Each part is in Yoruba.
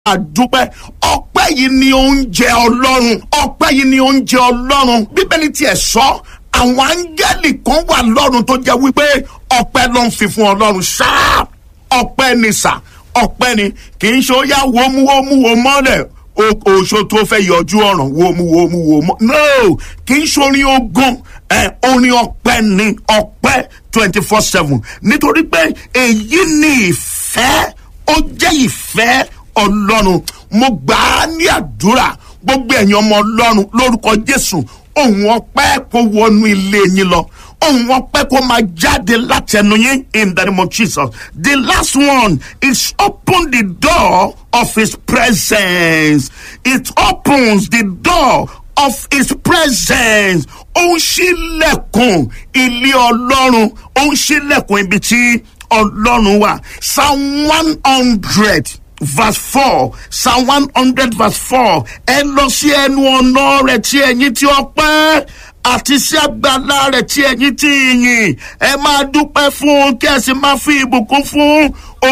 àdúpẹ́ ọpẹ́ yìí ni oúnjẹ ọlọ́run ọpẹ́ yìí ni oúnjẹ ọlọ́run bíbélì tiẹ̀ sọ àwọn áńgẹ́lì kan wà lọ́run tó jẹ́ wípé ọpẹ́ ló ń fi fún ọlọ́run ṣáá ọpẹ́ ni sà ọpẹ́ ni kì í ṣe ó yá wómúwómúwó mọ́lẹ̀ oṣù tó fẹ́ yọjú ọ̀ràn wómúwómúwó mọ́ no kì í ṣe orin ogun ẹ orin ọpẹ́ ni ọpẹ́ twenty four seven nítorí pé èyí ni ìfẹ́ ó jẹ́ ìfẹ́ ọlọ́run mo gbà á ní àdúrà gbogbo ẹ̀yin ọmọ ọlọ́run lórúkọ jésù ohun ọpẹ́ kó wọnú ilé yín lọ ohun ọpẹ́ kó máa jáde látẹnu yín in the name of jesus the last one is open the door of his presence it opens the door of his presence ó ń ṣílẹ̀kùn ilé ọlọ́run ó ń ṣílẹ̀kùn ibi tí ọlọ́run wà psalm one hundred verse four psalm one hundred verse four ẹ lọ sí ẹnu ọ̀nà rẹ̀ tí ẹ̀yin tí ọpẹ́ àti sí àgbàlá rẹ̀ tí ẹ̀yin tí yìn ẹ máa dúpẹ́ fún kí ẹ sì máa fi ìbùkún fún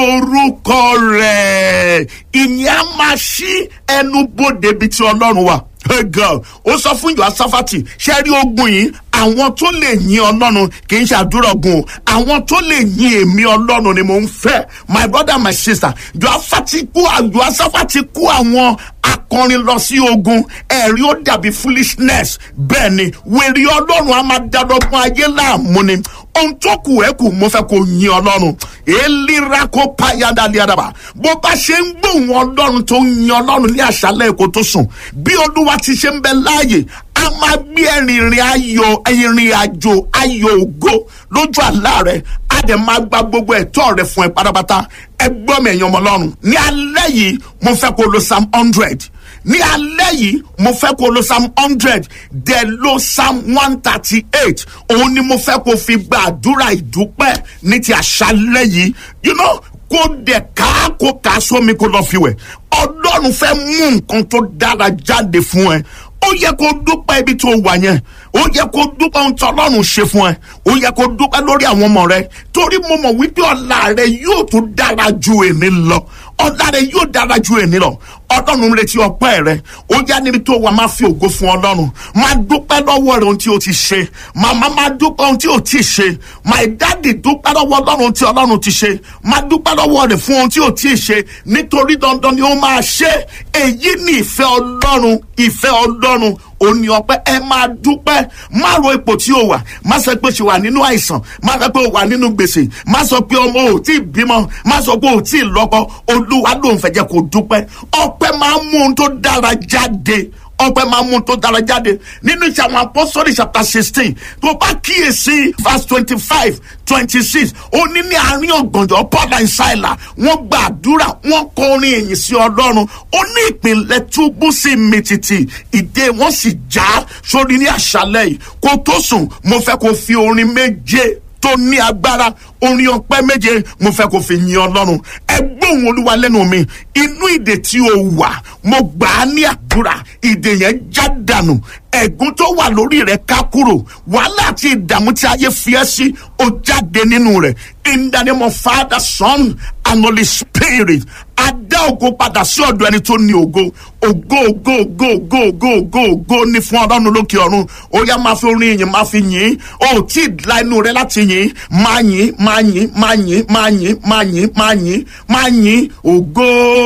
orúkọ rẹ̀ ìyẹn á máa ṣí ẹnu bodè bíi ti ọlọ́run wà hey girl ó sọ fún ìjọ asáfàtì ṣe rí ogun yìí àwọn tó lè yin ọlọ́run kì í ṣe àdúrà ogun o àwọn tó lè yin èmi ọlọ́run ni mò ń fẹ́ my brother my sister ìjọ asáfàtì kú àjọ asáfàtì kú àwọn akọrin lọ sí ogun ẹ̀rí ó dàbí foolishness bẹ́ẹ̀ ni wèrè ọlọ́run á máa dadọ́gbọ́n ayé láàmú ni ohun tó kù ẹ́ kù mo fẹ́ kó yin ọlọ́run èlera kó payada liadaba bó bá ṣe ń gbóhùn ọlọ́run tó ń yin ọlọ́run ní àṣálẹ̀ èkó tó sùn bí olúwa ti ṣe ń bẹ láàyè a máa gbé ẹ̀rìnrìn ayọ̀ ẹ̀rìn àjò ayọ̀ ògo lójú àlá rẹ̀ a dẹ̀ máa gba gbogbo ẹ̀tọ́ rẹ̀ fún ẹ pátápátá ẹ gbọ́ mi ẹ̀yin ọmọ ọlọ́run ní alẹ́ yìí mo fẹ́ kó lo psalm hundred ní alẹ́ yìí mo fẹ́ kó lo psalm hundred dẹ̀ lo psalm one thirty eight òun ni mo fẹ́ kó fi gba àdúrà ìdúpẹ́ ní ti àṣálẹ́ yìí you know kó dẹ̀ ká kó ká sómi kó lọ́ọ́ fi wẹ̀ ọlọ́run fẹ́ mú nǹkan tó dára jáde fún ẹ ó yẹ kó dúpẹ́ ibi tó wà yẹn ó yẹ kó dúpẹ́ ohun tí ọlọ́run ṣe fún ẹ ó yẹ kó dúpẹ́ lórí àwọn ọmọ rẹ torí mo mọ̀ wípé ọ̀la rẹ yóò tún dára ju èmi lọ ọ̀la rẹ yóò dára ju èmi lọ ọlọ́run retí ọpẹ́ rẹ ó yá níbi tó wà máa fi ògo fún ọlọ́run máa dúpẹ́ lọ́wọ́ rẹ ohun tí o ti ṣe màmá máa dúpẹ́ ohun tí o ti ṣe my daddy dúpẹ́ lọ́wọ́ ọlọ́run tí ọlọ́run ti ṣe máa dúpẹ́ lọ́wọ́ rẹ fún ohun tí o ti ṣe nítorí dandan ni ó máa ṣe èyí ni ìfẹ́ ọlọ́run ìfẹ́ ọlọ́run òní ọpẹ ẹ máa dúpẹ́ má ro ipò tí o wà má sọ pé ṣe wà nínú àìsàn má sọ pé o wà nínú gbèsè má sọ pé ọmọ ò tí ì bímọ má sọ pé ò tí ì lọ́kọ olúwa ló ń fẹ́ jẹ́ kó dúpẹ́ ọpẹ́ máa ń mú ohun tó dára jáde ọpẹ máa mú tó dára jáde nínú ìṣe àwọn apọ́sọ́lì chapter sixteen tó bá kíyèsí verse twenty five twenty six ó ní ní àárín ọ̀gànjọ́ paul and silas wọ́n gba àdúrà wọ́n kọrin èyìn sí ọlọ́run ó ní ìpínlẹ̀ túbú sí mi títì ìdè wọ́n sì já sórí ní àṣálẹ̀ yìí kó tó sùn mo fẹ́ kó fi orin méje tó ní agbára orin ọpẹ méje mo fẹ kó fi yin ọlọrun ẹgbọn olúwa lẹnu mi inú ìdè tí o wà mo gbà á ní àdúrà ìdè yẹn já dànù ẹgún tó wà lórí rẹ ká kúrò wàhálà àti ìdààmú tí ayé fi ẹ sí ó jáde nínú rẹ in the name of father son and holy spirit adá ògo padà sí ọ̀dọ̀ ẹni tó ní ògo ògo ògo ògo ògo ògo ògo ògo ní fún ọlọ́run lókè ọ̀run ó yá máa fi orin yìí máa fi yìn ó tí ì la inú rẹ láti yìn máa yìn máa yìn máa yìn máa yìn máa yìn máa yìn máa yìn ògo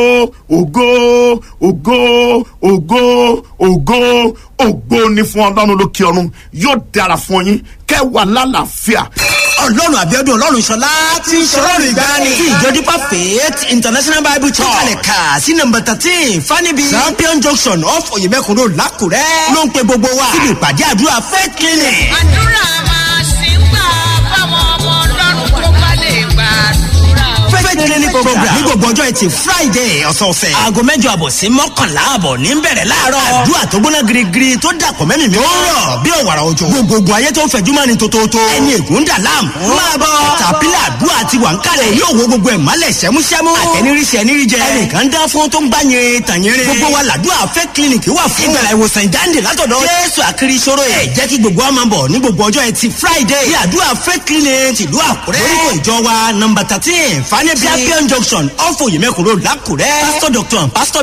ògo ògo ògo ògo ògo ní fún ọlọ́run lókè ọ̀run yóò dára fún yín kẹwàá lálàáfíà ọlọ́run àbíọ́dún ọlọ́run ṣọlá ti ń ṣọlọ́run ìgbani. tí ìjọ dípà faith international bible church kalẹ̀ kà sí nọmba thirteen fanibi champion junction off oyemekun road lákùrẹ́. ló ń pe gbogbo wa síbi ìpàdé àdúrà faith clinic. àdúrà máa ṣì ń gbà fáwọn ọmọ ọlọ́run tó bá lè gbàdúrà. faith clinic program ní gbogbo ọjọ́ ẹtì friday ọ̀sọ̀ọ̀sẹ̀. aago mẹ́jọ àbọ̀ sí mọ́kànlá àbọ̀ ní bẹ̀rẹ̀ láàárọ̀. àdúrà tó gbóná girigiri tó dàpọ̀ mẹ́mìí mi. ó rọ̀ bí òwàrà òjò. gbogbogbò ayé tó ń fẹ̀jú mọ́ni tótótó. ẹni ègún dà láàmú. máa bọ̀ tàpílà àdúrà ti wà ń kalẹ̀. yóò wo gbogbo ẹ̀ mọ́lẹ̀ sẹ́músẹ́mú. àtẹniríṣẹ́ ẹniríjẹ. ẹnìkan dá fún tó ń gbá yẹn tàyẹrẹ. gbogbo wa làdúrà fẹ́ clinic wà fún. ìgbàlá ìwòsàn ìdáǹdè látọ̀dọ̀. jésù àkiri ìṣòro ẹ̀ jẹ́ kí gbogbo wa máa bọ̀ ní gbogbo ọjọ́ ẹtì friday. ní àdúrà fẹ́ clinic tìlú àkúrẹ́. lórúkọ ìjọ wa nọmba thirteen fanẹ́bíà champion junction off oyemekun road lákùrẹ́ pastor doctor and pastor